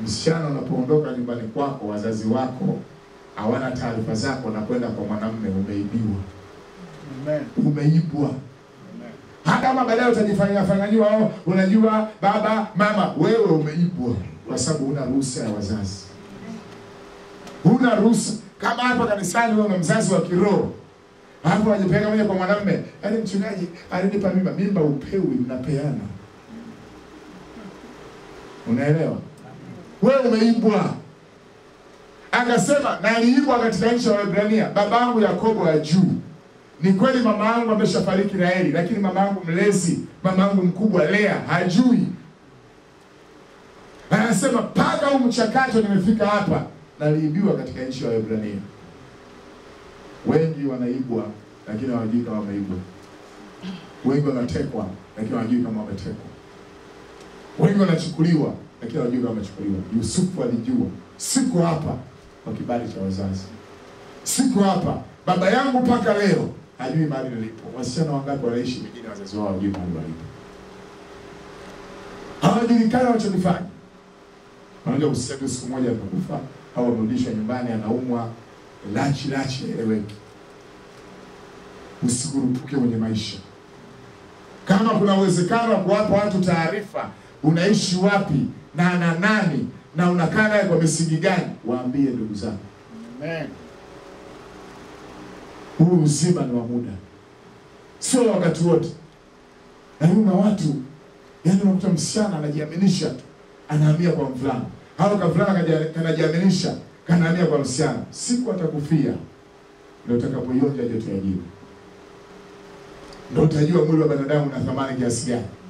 msichana unapoondoka nyumbani kwako, wazazi wako hawana taarifa zako na kwenda kwa mwanamume, umeibiwa, Amen. umeibwa. Amen. Hata kama baadaye utajifanyia fanyanyiwa, oh, unajua baba mama, wewe umeibwa kwa sababu huna ruhusa ya wazazi, huna ruhusa. Kama hapa kanisani wewe una mzazi wa kiroho hapo wajipeleka moja kwa mwanamume, yaani mchungaji alinipa mimba. Mimba upewi, mnapeana. Unaelewa? Wewe umeibwa. Akasema na aliibwa katika nchi ya Waebrania, babangu Yakobo ya juu. Ni kweli mama yangu ameshafariki Raheli, lakini mama yangu mlezi, mama yangu mkubwa Lea hajui. Anasema mpaka huu mchakato nimefika hapa, naliibiwa katika nchi ya Waebrania. Wengi wanaibwa lakini hawajui kama wameibwa. Wengi wanatekwa lakini hawajui kama wametekwa. Wengi wanachukuliwa lakini hawajui kama wamechukuliwa. Yusufu alijua, siko hapa kwa kibali cha wazazi, siko hapa baba yangu mpaka leo hajui mahali nilipo. Wasichana wangapi wanaishi mijini, wazazi wao hawajui mahali walipo, hawajulikani wanachokifanya. Wanaja useme siku moja amekufa au amerudishwa nyumbani, anaumwa lachi lachi, eleweki. Usikurupuke kwenye maisha. Kama kuna uwezekano wa kuwapa watu taarifa, unaishi wapi na na nani na unakaa naye kwa misingi gani, waambie ndugu zako. Amen. Huu uzima ni wa muda, sio wakati wote. Lakini kuna watu yaani, unakuta msichana anajiaminisha tu, anahamia kwa mvulana, au kavulana kaja- kanajiaminisha kanahamia kwa msichana. Siku atakufia ndio utakapoionja joto ya jiwe, ndio utajua mwili wa binadamu una thamani kiasi gani.